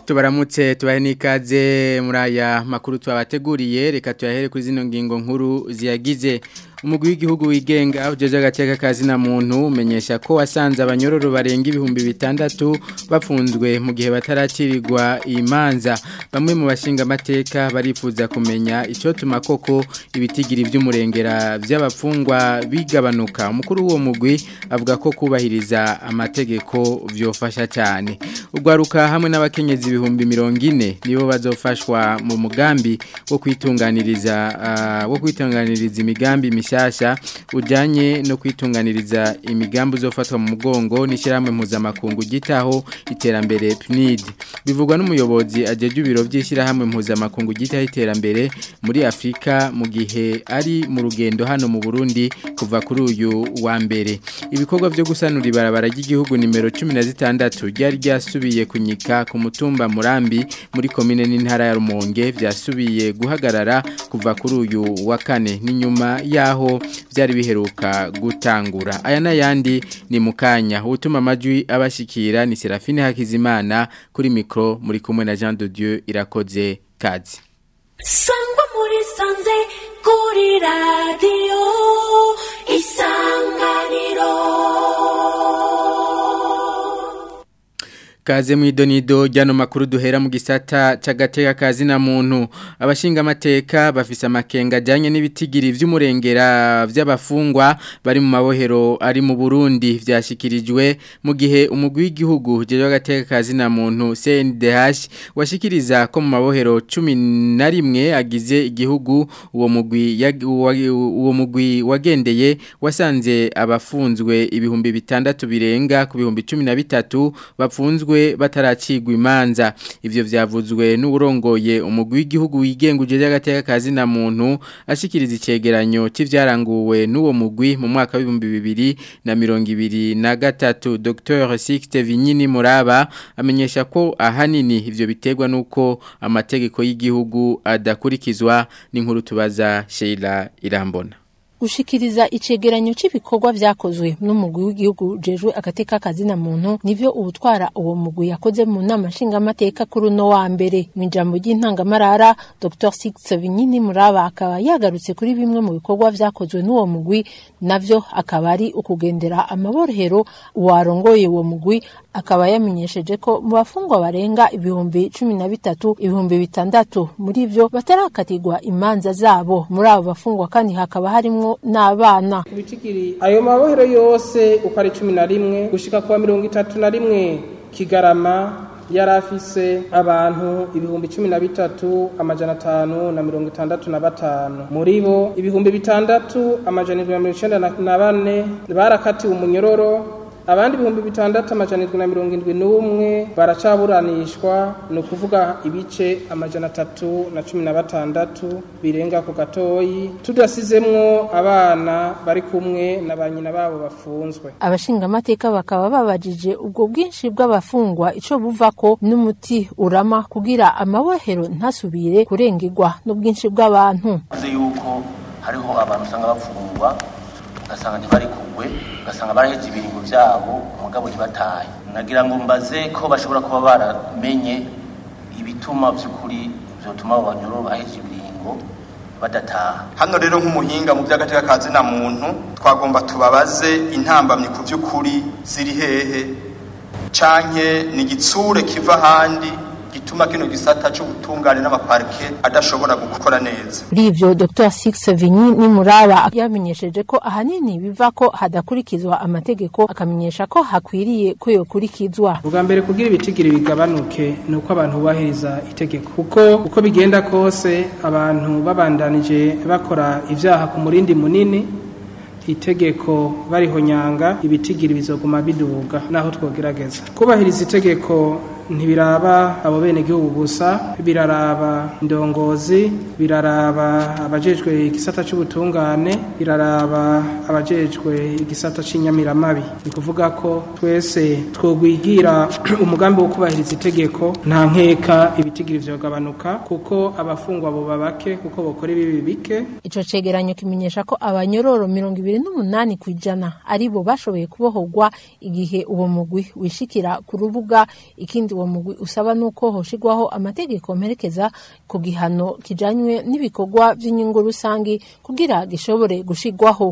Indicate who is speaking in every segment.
Speaker 1: tubaramutse tubahe n'ikaze muri aya makuru twabateguriye reka tuyahere kuri zino ngingo nkuru ziyagize umugwi w'igihugu wigenga ujeje agateka kazi na muntu umenyesha ko wasanze abanyororo barenga ibihumbi bitandatu bafunzwe mu gihe bataracirirwa imanza bamwe mu bashinga amateka barifuza kumenya icyo tuma koko ibitigiri by'umurengera by'abafungwa bigabanuka umukuru w'uwo mugwi avuga ko kubahiriza amategeko byofasha cyane ugwaruka hamwe n'abakenyezi ibihumbi mirongo ine nibo bazofashwa mu mugambi wo kwitunganiriza uh, wo kwitunganiriza imigambi mishyashya ujyanye no kwitunganiriza imigambi uzofatwa mu mugongo n'ishyirahamwe mpuzamakungu gitaho iterambere PNID bivugwa n'umuyobozi ajeje ibiro by'ishyirahamwe mpuzamakungu gitaho iterambere muri Afrika mu gihe ari mu rugendo hano mu Burundi kuva kuri uyu wa mbere ibikorwa byo gusanura ibarabara ry'igihugu nimero 16 ryari ryasubiye kunyika ku mutumba Murambi muri komine n'intara ya Rumonge byasubiye guhagarara kuva kuri uyu wa kane n'inyuma yaho byari biheruka gutangura aya n'ayandi ni mukanya utuma amajwi abashikira ni Serafine Hakizimana kuri mikro muri kumwe na Jean de Dieu irakoze kazi
Speaker 2: sangwa muri sanze kuri radio isanganiro
Speaker 1: Kaze mwidonido jano makuru duhera mu gisata cagateka kazi na muntu abashinga amateka bafise amakenga janye n'ibitigiri vy'umurengera vy'abafungwa bari mu mabohero ari mu Burundi vyashikirijwe mu gihe umugwi w'igihugu jeje agateka kazi na muntu CNDH washikiriza ko mu mabohero 11 agize igihugu uwo mugwi uwo mugwi wagendeye wasanze abafunzwe ibihumbi bitandatu birenga ku bihumbi 13 bapfunzwe bataracigwa imanza ivyo vyavuzwe n'urongoye umugwi w'igihugu wigenga uje y'agateka kazi na muntu ashikiriza icegeranyo c'ivyaranguwe n'uwo mugwi mu mwaka w'ibihumbi bibiri na mirongo ibiri na gatatu Dr Sixte Vinyini Muraba amenyesha ko ahanini ivyo biterwa nuko amategeko y'igihugu adakurikizwa n'inkuru tubaza Sheila Irambona
Speaker 3: Ushikiriza icegeranyo c'ibikorwa vyakozwe n'umugwi w'igihugu jejwe agateka kazi na muntu nivyo ubutwara uwo mugwi yakoze mu nama nshinga amateka kuri no wa mbere mu ijambo ry'intangamarara Dr Six Vinyini Muraba akaba yagarutse kuri bimwe mu bikorwa vyakozwe n'uwo mugwi navyo akaba ari ukugendera amaborohero warongoye uwo mugwi akaba yamenyesheje ko mu bafungwa barenga ibihumbi cumi na bitatu ibihumbi bitandatu muri vyo batarakatirwa imanza zabo muri abo bafungwa kandi hakaba harimwo n'abana
Speaker 4: ibitigiri ayo mabohero yose uko ari cumi na rimwe gushika kuwa mirongo itatu na rimwe kigarama yari afise abantu ibihumbi cumi na bitatu amajana atanu na mirongo itandatu na batanu muri bo ibihumbi bitandatu amajana indwi na mirongo icenda na bane barakatiwe umunyororo abandi ibihumbi bitandatu amajana indwi na mirongo indwi n'umwe baracaburanishwa ni ukuvuga ibice amajana atatu na cumi na batandatu birenga ku gatoyi tudasizemwo abana bari kumwe na ba nyina babo bafunzwe
Speaker 3: abashingamateka bakaba babajije ubwo bwinshi bw'abafungwa ico buvako n'umuti urama kugira amabohero ntasubire kurengerwa n'ubwinshi bw'abantu
Speaker 5: yuko hariho abantu usanga bafungwa ugasanga ntibarikugwe ugasanga baraheze ibiringo byabo umugabo ntibataye nagira ngo mbaze ko bashobora kuba baramenye ibituma by'ukuri byotuma abo banyururu baheze ibiringo badataha
Speaker 6: hano rero nk'umuhinga mu by'agateka kazi na muntu twagomba tubabaze intambamyi ku by'ukuri ziri hehe canke ni igitsure kiva ahandi gituma kino gisata cy'ubutungane n'amaparike adashobora gukora neza
Speaker 3: muri ivyo Dr Six Vinyi ni muraba yamenyesheje ko ahanini biva ko hadakurikizwa amategeko akamenyesha ko hakwiriye ko yokurikizwa
Speaker 4: ubwa mbere kugira ibitigiri bigabanuke ni uko abantu bubahiriza itegeko kuko uko bigenda kose abantu babandanije bakora ivyaha ku murindi munini itegeko barihonyanga ibitigiri bizoguma biduga naho twogerageza kubahiriza itegeko ntibiraba abo bene gihugu gusa biraraba indongozi biraraba abajejwe igisata cy'ubutungane biraraba abajejwe igisata cy'inyamiramabi ni kuvuga ko twese twogwigira umugambi wo kubahiriza itegeko nta nkeka ibitigiri vyogabanuka kuko abafungwa bo babake kuko bokora ibibi bike
Speaker 3: ico cegeranyo kimenyesha ko abanyororo mirongo ibiri n'umunani ku ijana ari bo bashoboye kubohorwa igihe uwo mugwi wishikira ku rubuga ikindi uwo mugwi usaba nuko hoshigwaho amategeko mperekeza ku gihano kijanywe n'ibikorwa by'inyungu rusangi kugira gishobore gushigwaho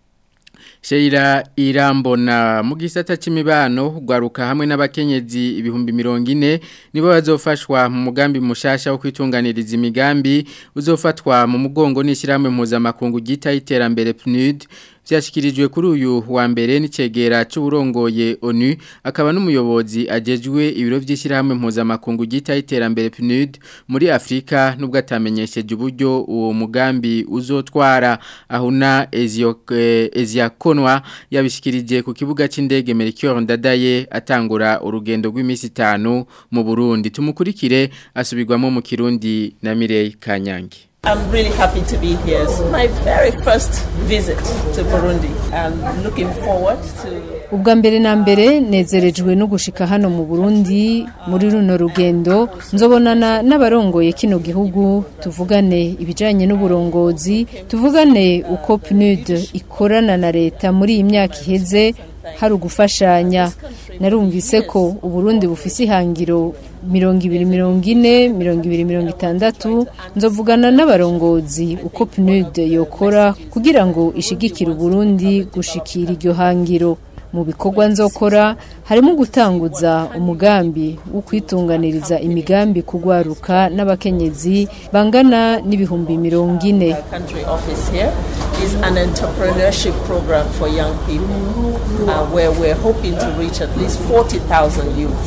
Speaker 1: Sheila irambona mu gisata c'imibano gwaruka hamwe n'abakenyezi ibihumbi mirongo ine nibo bazofashwa mu mugambi mushasha wo kwitunganiriza imigambi uzofatwa mu mugongo n'ishyirahamwe mpuzamakungu gita iterambere PNUD vyashikirijwe kuri uyu wa mbere n'icegera c'uburongoye ONU akaba n'umuyobozi ajejwe ibiro vy'ishyirahamwe mpuzamakungu gita iterambere PNUD muri Afrika nubwo atamenyesheje uburyo uwo mugambi uzotwara ahuna Eziakonwa yabishikirije ku kibuga c'indege Melchior Ndadaye atangura urugendo rw'imisi 5 mu Burundi tumukurikire asubirwamo mu Kirundi na Mireille Kanyange
Speaker 7: I'm really happy to be here. It's my very first visit to Burundi. I'm looking forward to
Speaker 8: ubwa mbere na mbere nezerejwe no gushika hano mu Burundi muri runo rugendo nzobonana n'abarongoye kino gihugu tuvugane ibijanye n'uburongozi tuvugane uko PNUD ikorana na leta muri iyi myaka iheze hari ugufashanya narumvise ko uburundi bufise ihangiro mirongo ibiri mirongo ine mirongo ibiri mirongo itandatu nzovugana n'abarongozi uko PNUD yokora kugira ngo ishigikire uburundi gushikira iryo hangiro mu bikorwa nzokora harimo gutanguza umugambi wo kwitunganiriza imigambi kugwaruka n'abakenyezi bangana n'ibihumbi mirongo ine
Speaker 7: country office here is an entrepreneurship program for young people uh, where we're hoping to reach at least 40,000 youth.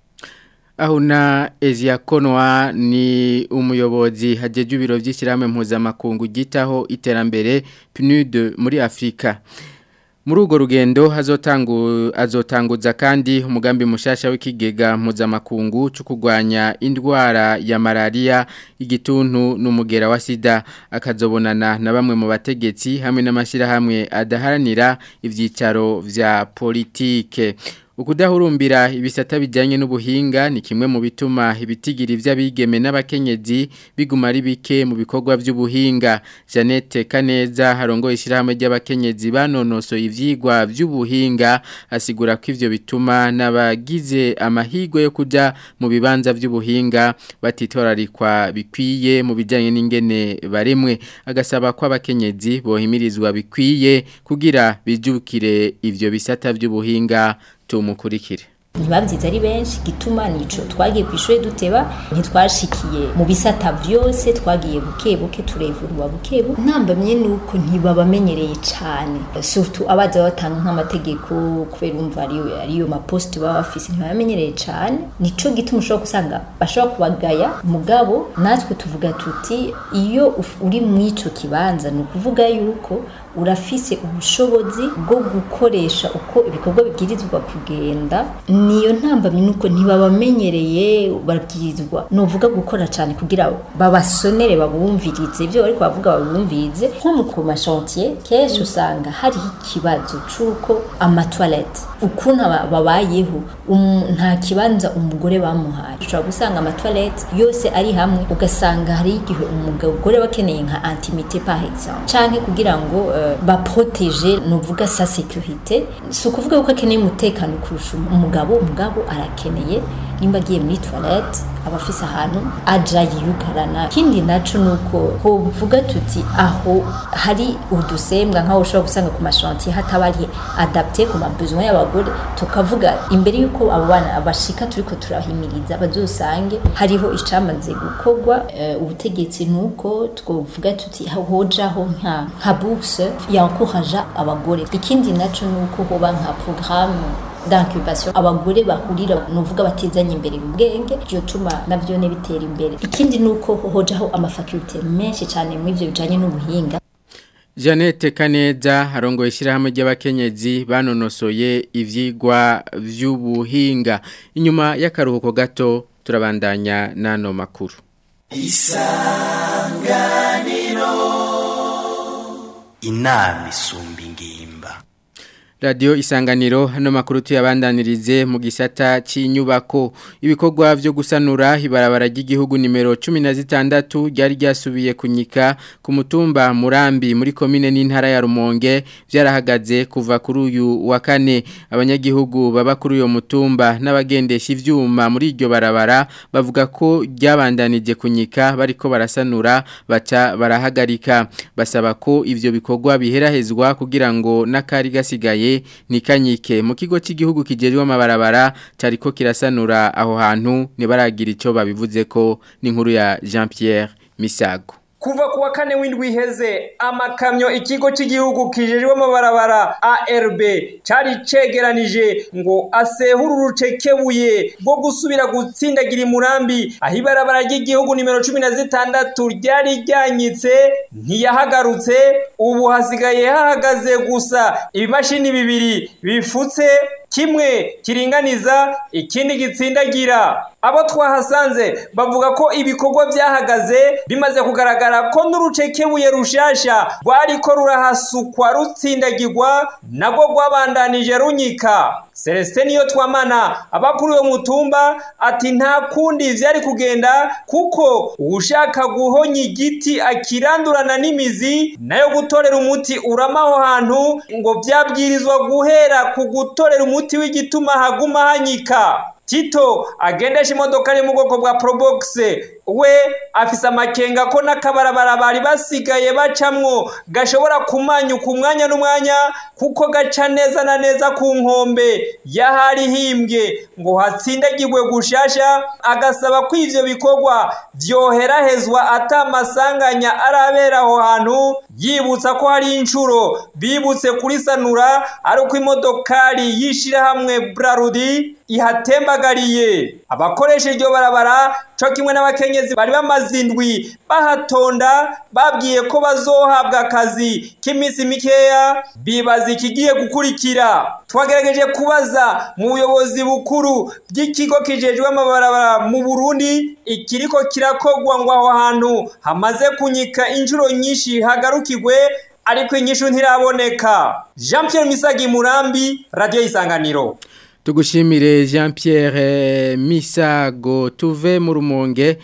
Speaker 1: Ahuna Eziakonwa ni umuyobozi hajeje ibiro vy'ishyirahamwe mpuzamakungu gitaho iterambere PNUD muri Afrika. Muri urwo rugendo hazotangu azotanguza kandi umugambi mushasha w'ikigega mpuzamakungu cyo kurwanya indwara ya malaria igituntu n'umugera wa sida akazobonana na bamwe mu bategetsi hamwe n'amashirahamwe adaharanira ivyicaro vya politike Ukudahurumbira ibisata bijyanye n'ubuhinga ni kimwe mu bituma ibitigiri vy'abigeme n'abakenyezi biguma ari bike mu bikorwa by'ubuhinga Janete Kaneza harongoye ishyirahamwe ry'abakenyezi banonoso ivyigwa by'ubuhinga asigura ko ivyo bituma n'abagize amahirwe yo kuja mu bibanza by'ubuhinga batitorarikwa bikwiye mu bijyanye n'ingene baremwe agasaba ko abakenyezi bohimirizwa bikwiye kugira bijukire ivyo bisata by'ubuhinga tumukurikire
Speaker 9: ntibabyize ari benshi gituma nico twagiye ku ishuri duteba ntitwashikiye mu bisata byose twagiye buke buke turevurwa buke buke ntambamye nuko ntibabamenyereye cyane surtout abaza batanga nk'amategeko kubera umva ariyo ariyo maposte baba bafise ntibamenyereye cyane nico gituma ushobora gusanga bashobora kubagaya mugabo natwe tuvuga tuti iyo uri mu ico kibanza ni ukuvuga yuko urafise ubushobozi bwo gukoresha uko ibikorwa bibwirizwa kugenda niyo ntambamye nuko ntibabamenyereye babwirizwa nuvuga gukora cyane kugira babasonere babumvirize ibyo bari kubavuga babumvirize nko mu ku mashantier kenshi usanga hariho ikibazo c'uko amatoilette ukuntu babayeho nta kibanza umugore bamuhaye ushobora gusanga amatoilette yose ari hamwe ugasanga hari igihe umugore bakeneye nka intimité par exemple canke kugira ngo uh, baproteje nuvuga sa sécurité si ukuvuga yuko akeneye umutekano kurusha umugabo umugabo arakeneye nimba agiye muri toilette aba afise ahantu aja yiyugarana ikindi naco nuko hovuga tuti aho hari udusembwa nk'aho ushobora gusanga ku mashantier hataba ari adapté ku mabesoin y'abagore tukavuga imbere y'uko abo bana bashika turiko turahimiriza bazosange hariho icamaze gukorwa uh, ubutegetsi nuko twovuga tuti hojaho nka nka bourse yankoraja abagore ikindi naco nuko hoba nka programme d'incubation abagore bahurira nuvuga batizanye imbere mu bwenge byo tuma navyo ne bitera imbere ikindi nuko hojaho amafakulte menshi cyane mu ivyo bijanye n'ubuhinga
Speaker 1: Janete Kaneza harongo ishyirahamwe ry'abakenyezi banonosoye ivyigwa vy'ubuhinga inyuma y'akaruhuko gato turabandanya nano makuru
Speaker 10: Isanganiro inama isumba ingimba
Speaker 1: Radio isanganiro hano makuru tuyabandanirize mu gisata cy'inyubako ibikorwa byo gusanura ibarabara ry'igihugu nimero 16 ryari ryasubiye kunyika ku mutumba Murambi muri komine n'intara ya Rumonge byarahagaze kuva kuri uyu wa kane abanyagihugu baba kuri uyo mutumba n'abagendesha ivyuma muri iryo barabara bavuga ko ryabandanije kunyika bariko barasanura baca barahagarika basaba ko ivyo bikorwa biherahezwa kugira ngo n'akari gasigaye nikanyike mu kigo cy'igihugu kijejwe amabarabara cariko kirasanura aho hantu nibaragira ico babivuze ko n'inkuru ya Jean Pierre Misago
Speaker 10: kuva kuwa kane w'indwi iheze amakamyo ikigo cy'igihugu kijejwe amabarabara ARB cari cegeranije ngo asehure urucekebuye rwo gusubira gutsindagira imurambi aho ibarabara ry'igihugu nimero cumi na zitandatu ryari ryanyitse ntiyahagarutse ubu hasigaye hahagaze gusa ibimashini bibiri bifutse kimwe kiringaniza ikindi gitsindagira abo twahasanze bavuga ko ibikorwa byahagaze bimaze kugaragara ko n'urucekebuye rushasha rwariko rurahasukwa rutsindagirwa nabwo rwabandanije runyika Celestin niyo twamana abakuru yo mutumba ati nta kundi vyari kugenda kuko ushaka guhonya igiti akirandurana n'imizi nayo gutorera umuti uramaho hantu ngo vyabwirizwa guhera ku gutorera umuti w'igituma haguma hanyika Tito agendesha imodoka ari mu bwoko bwa Probox we afise amakenga ko n'akabarabara bari basigaye bacamwo gashobora kumanyuka umwanya n'umwanya kuko gaca neza na neza ku nkombe yahari himbwe ngo hatsindagirwe gushasha agasaba ko ivyo bikorwa vyoherahezwa atamasanganya arabera aho hantu yibutsa ko hari inshuro bibutse kuri sanura ari uko imodokari yishirahamwe Brarudi ihatembagariye abakoresha iryo barabara co kimwe n'abakenyezi bari bamaze indwi bahatonda babwiye ko bazohabwa akazi k'iminsi mikeya bibaza ikigiye gukurikira twagerageje kubaza mu buyobozi bukuru bw'ikigo kijejwe amabarabara mu Burundi ikiriko kirakogwa ngo aho hantu hamaze kunyika inshuro nyinshi hagarukirwe ariko inyishu ntiraboneka Jean Pierre Misagi Murambi Radio Isanganiro
Speaker 1: Tugushimire Jean Pierre Misago tuve mu rumonge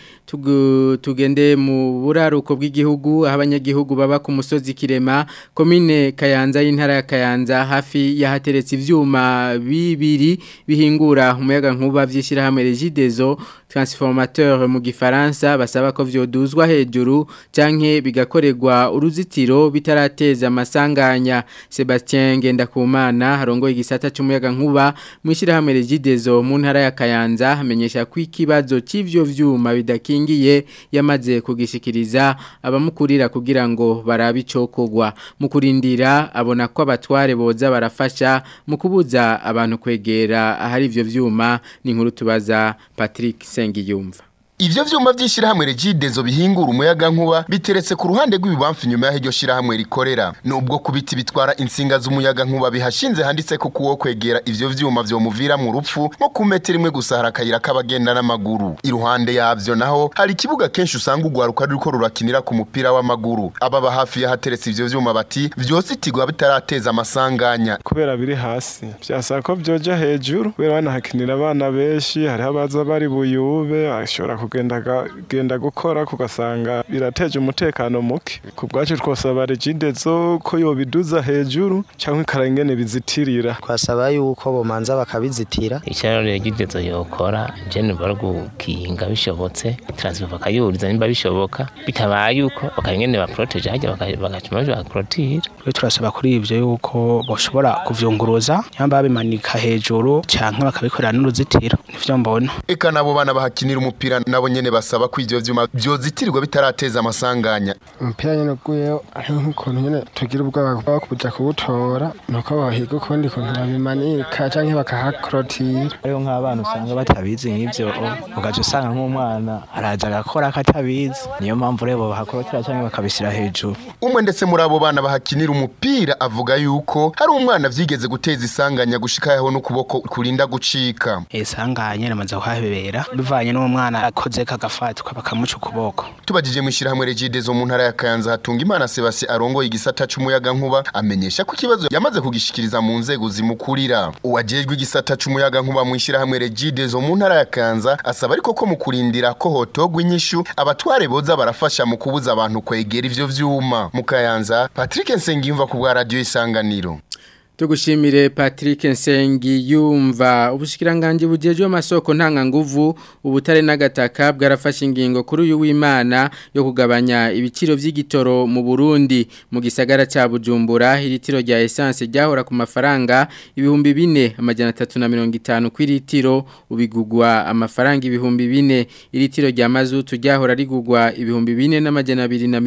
Speaker 1: tugende mu buraruko bw'igihugu aho abanyagihugu baba ku musozi kirema komine kayanza y'intara ya kayanza hafi yahateretse ivyuma bibiri bihingura umuyaga nkuba vy'ishyirahamwe Regideso transformateur mu gifaransa basaba ko vyoduzwa hejuru canke bigakorerwa uruzitiro bitarateza amasanganya Sebastien Ngendakumana harongoye igisata c'umuyaga nkuba mu ishyirahamwe Regideso mu ntara ya kayanza hamenyesha ko ikibazo c'ivyo vyuma bidaki ngiye yamaze kugishikiriza abamukurira kugira ngo barabe icokogwa mu kurindira abona ko abatware boza barafasha mu kubuza abantu kwegera ahari ivyo vyuma ni nkuru tubaza Patrick Sengiyumva
Speaker 11: Ivyo vyuma vy'ishirahamwe Regidezo bihingura umuyaga nkuba biteretse ku ruhande rw'ibibamfu nyuma y'aho iryo shirahamwe rikorera nubwo kubiti bitwara insinga z'umuyaga nkuba bihashinze handitse ko kuwo kwegera ivyo vyuma vyo muvira mu rupfu nko ku metero imwe gusa hari akayira k'abagenda n'amaguru iruhande yavyo naho hari ikibuga kenshi usanga ugwaruka ruriko rurakinira ku mupira w'amaguru ababa hafi y'ahateretse ivyo vyuma bati vyose itigwa bitarateza amasanganya
Speaker 12: kubera biri hasi vyasaba ko vyoja hejuru kubera banahakinira abana benshi hariho abaza bari buyube ashobora kugenda genda gukora kugasanga birateje umutekano muke ku bwacu twosaba regidezo ko yobiduza hejuru cyangwa ikarangene bizitirira
Speaker 13: twasaba yuko bomanza bakabizitira
Speaker 14: icyaro regidezo yokora jene bari gukinga bishobotse transfer bakayuriza nimba bishoboka bitabaye yuko bakarengene baproteje hajya bagacuma baprotira
Speaker 13: twe turasaba kuri ivyo yuko boshobora kuvyunguruza nyamba babimanika hejuru canke bakabikorera n'uruzitiro nivyo mbona
Speaker 11: eka nabo bana bahakinira umupira nabo nyene basaba ko ivyo vyuma vyozitirwa bitarateza amasanganya
Speaker 15: umupira nyene uguyeho hariho nk'ukuntu nyene tugira ubwoba bwo kuja kuwutora nuko bahiga ukundi kuntu babimanika canke bakahakorotira
Speaker 13: hariho nk'abana usanga batabizi nk'ivyo ugaca usanga nk'umwana araza agakora akatabizi niyo mpamvu rero bahakorotira canke bakabishyira hejuru
Speaker 11: umwe ndetse muri abo bana bahakinira umupira avuga yuko hari umwana vyigeze guteza isanganya gushika yaho n'ukuboko kurinda gucika
Speaker 13: isanganya ramaze kuhabera bivanye n'umwana yakoze kagafatwa bakamuca ukuboko
Speaker 11: tubajije mu ishyirahamwe regide zo mu ntara ya kayanza hatunga imana sebasi arongoye igisata c'umuyaga nkuba amenyesha ko ikibazo yamaze kugishikiriza mu nzego zimukurira uwajejwe igisata c'umuyaga nkuba mu ishyirahamwe regide zo mu ntara ya kayanza asaba ariko ko mu kurindira ko hotogwa inyishu abatware boza barafasha mu kubuza abantu kwegera ivyo vyuma mu kayanza patrick nsengiyumva ku bwa radiyo isanganiro
Speaker 1: Tugushimire Patrick Nsengi yumva ubushikiranganje bujejwe amasoko ntanga nguvu ubutare n'agataka bwarafashe ingingo kuri uyu w'Imana yo kugabanya ibiciro vy'igitoro mu Burundi mu gisagara ca Bujumbura iritiro rya essence ryahora ku mafaranga ibihumbi bine amajana 350 kwiritiro ubigugwa amafaranga ibihumbi bine iritiro rya mazutu ryahora rigugwa ibihumbi bine n'amajana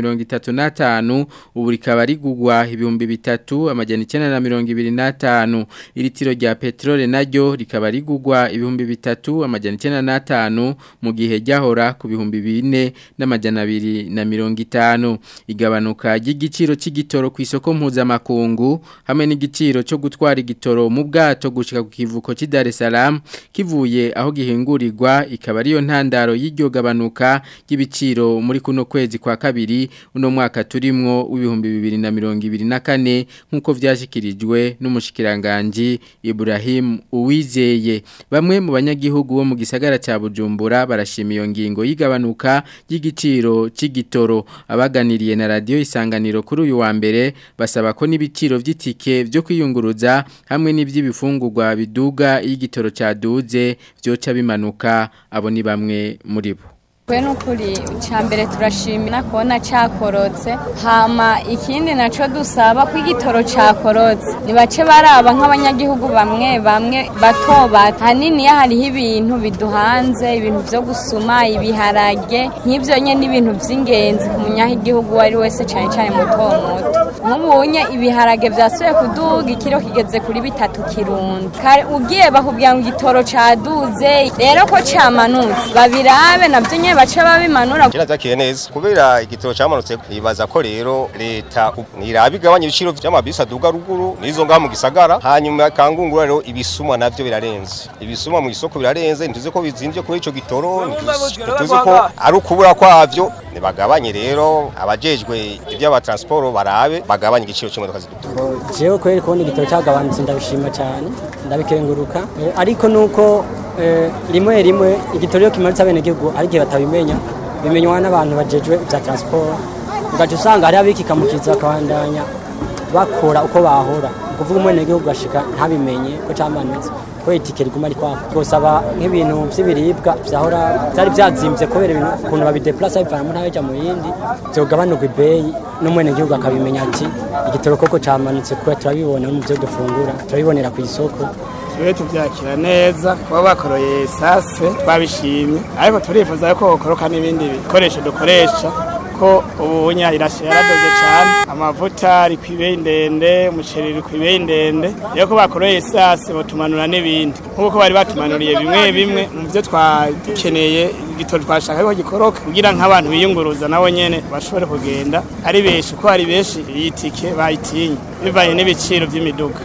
Speaker 1: 235 ubu rikaba rigugwa ibihumbi bitatu amajana 920 n'atanu iritiro rya petrole naryo rikaba rigugwa ibihumbi bitatu amajana icyenda n'atanu mu gihe ryahora ku bihumbi bine n'amajana abiri na mirongo itanu igabanuka ry'igiciro cy'igitoro ku isoko mpuzamakungu hamwe n'igiciro cyo gutwara igitoro mu bwato gushika ku kivuko cy'i Dar es Salaam kivuye aho gihingurirwa ikaba ariyo ntandaro y'iryo gabanuka ry'ibiciro muri kuno kwezi kwa kabiri uno mwaka turimwo w'ibihumbi bibiri na mirongo ibiri na kane nk'uko vyashikirijwe n'umushikiranganji Ibrahim Uwizeye bamwe mu banyagihugu bo mu gisagara ca Bujumbura barashima iyo ngingo yigabanuka y'igiciro c'igitoro abaganiriye na radio isanganiro kuri uyu wa mbere basaba ko n'ibiciro vy'itike byo kwiyunguruza hamwe n'ivy'ibifungurwa biduga y'igitoro caduze byoca bimanuka abo ni bamwe muri bo
Speaker 16: kwe nukuri cyambere turashimira kubona cyakorotse hama ikindi naco dusaba ko igitoro cyakorotse nibace baraba nk'abanyagihugu bamwe bamwe bato bato hanini hariho ibintu biduhanze ibintu byo gusuma ibiharage nk'ibyo nye n'ibintu by'ingenzi ku munyagihugu uwo ari wese cyane cyane muto muto nk'ubunye ibiharage byasubiye kuduga ikiro kigeze kuri bitatu kirundi kare ugiye bakubwira ngo igitoro caduze rero ko camanutse babirabe navyo nye bace babimanura
Speaker 17: kira zakiye neza kubera igitoro cyamanutse nibaza ko rero leta niraba igabanya ibiciro by'amabisi aduga ruguru nizo ngaho mu gisagara hanyuma kangungura rero ibisumwa navyo birarenze ibisumwa mu isoko birarenze ntuze ko bizimvye kuri ico gitoro ntuze ko ari ukubura kwavyo nibagabanye rero abajejwe iby'abatransport barabe bagabanye igiciro cy'imodoka ziduga
Speaker 18: jewe kweri kubona igitoro cyagabanutse ndabishima cyane ndabikenguruka ariko nuko rimwe rimwe igitoro iyo kimanutse abenegihugu ari igihe batabimenya bimenywa n'abantu bajejwe ibya transport ugaca usanga hariho abikikamukiza bakabandanya bakora uko bahora ukuvuga umwenegihugu ugashika ntabimenye ko cyamanutse ko itike riguma ari kwaka twosaba nk'ibintu by'ibiribwa byahora byari byazimbye kubera ibintu ukuntu babideplasa bivana mu ntara bijya mu yindi byogabanuka ibeyi n'umwenegihugu akabimenya ati igitoro koko cyamanutse kuba turabibona mu byo dufungura turabibonera ku isoko
Speaker 19: tube tubyakira neza kuba bakoroye sase twabishimye ariko turifuza ko bakoroka n'ibindi bikoresho dukoresha ko ubunya irashe yaradoze cyane amavuta ari ku ibeyi ndende umuceri uri ku ibeyi ndende rero ko bakoroye sase batumanura n'ibindi nk'uko bari batumanuriye bimwe bimwe mu byo twakeneye igitoro twashaka ko gikoroka kugira nk'abantu biyunguruza nabo nyene bashobore kugenda ari benshi uko ari benshi iyi tike bayitinye bivanye n'ibiciro by'imiduga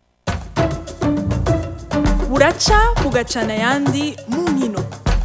Speaker 20: buraca bugacana ayandi mu nkino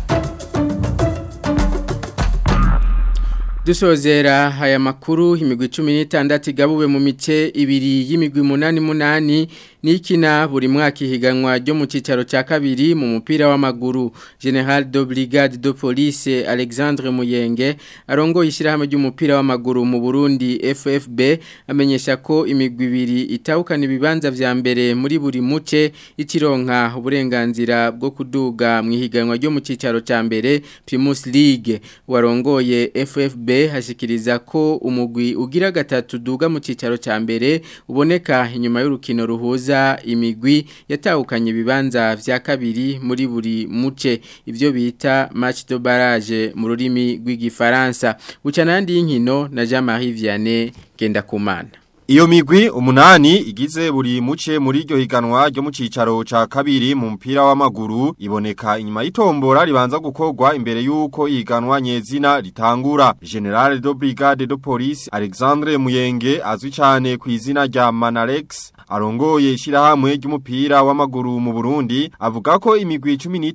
Speaker 1: dusozera aya makuru imigwi cumi n'itandatu igabuwe mu mice ibiri y'imigwi munani munani nikina buri mwaka ihiganwa ryo mu cyicaro cya kabiri mu mupira w'amaguru general de brigade de police alexandre muyenge arongoye ishyirahamwe ry'umupira w'amaguru mu burundi ffb amenyesha ko imigwi ibiri itahukana ibibanza vya mbere muri buri muce ikironka uburenganzira bwo kuduga mu ihiganwa ryo mu cyicaro cya mbere primus league warongoye ffb hashikiriza ko umugwi ugira gatatu duga mu cyicaro cya mbere uboneka inyuma y'urukino ruhuza imigwi yatahukanye ibibanza vya kabiri muri buri muce ivyo bita match de barrage mu rurimi rw'igifaransa bucana yandi y'inkino na Jean-Marie Vianney Gendakumana
Speaker 21: Iyo migwi umunani igize buri muce muri iryo higanwa ryo mu cicaro ca kabiri mu mpira w'amaguru iboneka inyuma y'itombora ribanza gukorwa imbere y'uko ihiganwa nyezina ritangura. General de Brigade de Police Alexandre Muyenge azwi cyane ku izina rya Manarex arongoye ishirahamwe ry'umupira w'amaguru mu Burundi avuga ko imigwi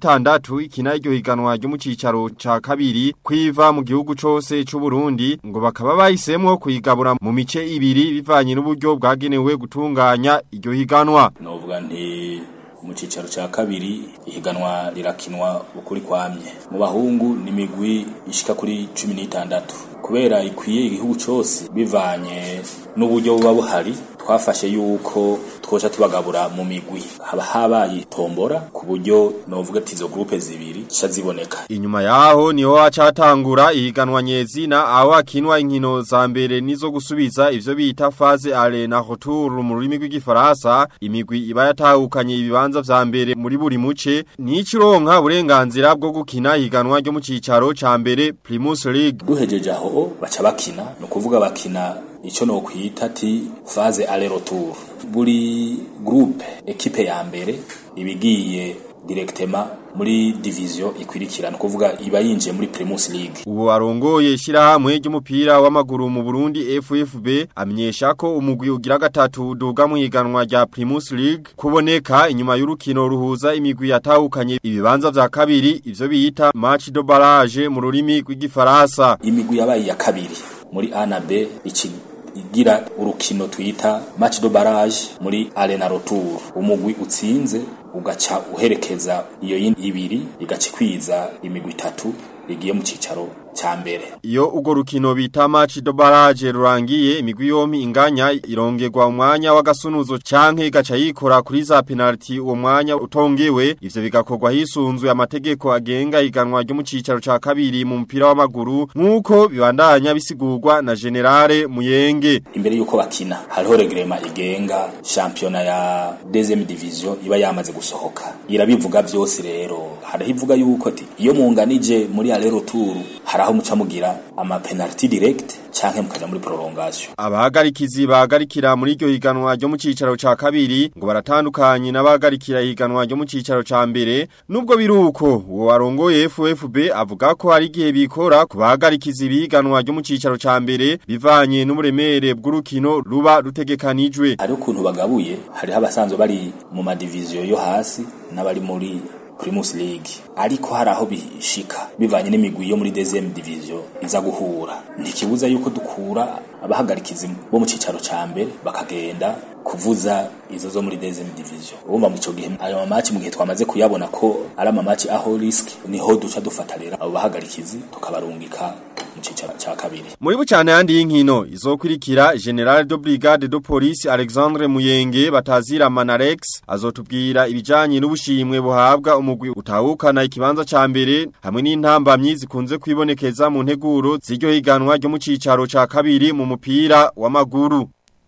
Speaker 21: 16 ikina iryo higanwa ryo mu cicaro ca kabiri kwiva mu gihugu cose c'u Burundi ngo bakaba bahisemwo kuyigabura mu mice ibiri bivanye n'uburyo bwagenewe gutunganya iryo higanwa
Speaker 2: novuga nti mu cicaro ca kabiri ihiganwa rirakinwa ukuri kwamye mu bahungu ni imigwi ishika kuri cumi n'itandatu kubera ikwiye igihugu cose bivanye n'uburyo buba buhari twafashe yuko twoca tubagabura mu migwi haba habaye tombora ku buryo novuga ati izo groupe zibiri ca ziboneka
Speaker 21: Inyuma yaho niho hacatangura ihiganwa nyezina aho hakinwa inkino za mbere nizo gusubiza ivyo bita phase ale na retour mu rurimi rw'igifaransa imigwi iba yatahukanye ibibanza vya mbere muri buri muce n'ikironka uburenganzira bwo gukina ihiganwa ryo mu cicaro ca mbere Primus League
Speaker 2: duhejeje aho baca bakina no kuvuga bakina ico no kwita ati phase aller retour buri groupe equipe ya mbere ibigiye directement muri division ikwirikirana kuvuga iba yinjiye muri Primus League
Speaker 21: ubu arongoye ishirahamwe ry'umupira w'amaguru mu Burundi FFB amenyesha ko umugwi ugira gatatu uduga mu higanwa rya Primus League kuboneka inyuma y'urukino ruhuza imigwi yatahukanye ibibanza vya kabiri ivyo biyita match de barrage mu rurimi rw'igifaransa
Speaker 2: imigwi yabaye ya kabiri muri A na B iki igira urukino twita match de barrage muri arena retour umugwi utsinze ugaca uherekeza iyo yindi ibiri igacikwiza imigwi itatu igiye mu cicaro ca mbere
Speaker 21: iyo ugo rukino bita match de barrage rurangiye imigwi yompi inganya irongerwa umwanya w'agasunuzo canke igaca yikora kuri za penalty uwo mwanya utongewe ivyo bigakorwa hisunzwe amategeko agenga iganwa ryo mu cicaro ca kabiri mu mupira w'amaguru nk'uko bibandanya bisigurwa na generale Muyenge
Speaker 2: imbere yuko bakina hariho regrema igenga championa ya deuxième division iba yamaze gusohoka irabivuga vyose rero hariho ivuga yuko ati iyo munganije muri aller retour haraho muca mugira ama penalty direct canke mukaja muri prolongation
Speaker 21: abahagarikizi bahagarikira muri iryo higanwa ryo mu cicaro ca kabiri ngo baratandukanye n'abahagarikira higanwa ryo mu cicaro ca mbere nubwo biruko uwo warongoye FFB avuga ko hari igihe bikora ku bahagarikizi biganwa ryo mu cicaro ca mbere bivanye n'umuremere bw'urukino ruba rutegekanijwe
Speaker 2: hari ukuntu bagabuye hariho abasanzwe bari mu madiviziyo yo hasi n'abari muri Primus League ariko hari aho bishika bivanye n'imigwi yo muri deuxième division iza guhura ntikibuza yuko dukura abahagarikizi bo mu cicaro ca mbere bakagenda kuvuza izo zo muri deuxième division ubumva mu ico gihe ayo mamaci mu gihe twamaze kuyabona ko ari amamaci aho risk niho duca dufata rero abo bahagarikizi tukabarungika mu cicaro ca kabiri
Speaker 21: muri bucane yandi y'inkino izokurikira General de Brigade de Police Alexandre Muyenge batazira Manarex azotubwira ibijanye n'ubushimwe buhabwa umugwi utahukana ikibanza ca mbere hamwe n'intambamyi zikunze kwibonekeza mu nteguro ziryo higanwa ryo mu cicaro ca kabiri mu mupira w'amaguru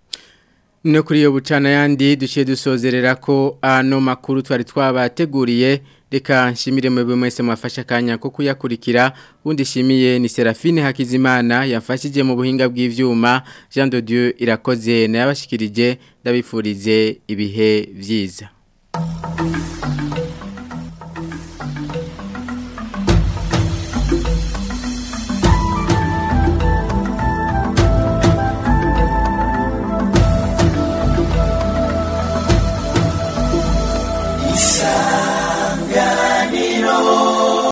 Speaker 1: No kuri iyo bucana yandi duciye dusozerera ko ano makuru twari twabateguriye reka nshimire mwebwe mwese mwafashe akanya ko kuyakurikira undi shimiye ni Serafine Hakizimana yafashije mu buhinga bw'ivyuma Jean de Dieu irakoze na yabashikirije ndabifurize ibihe vyiza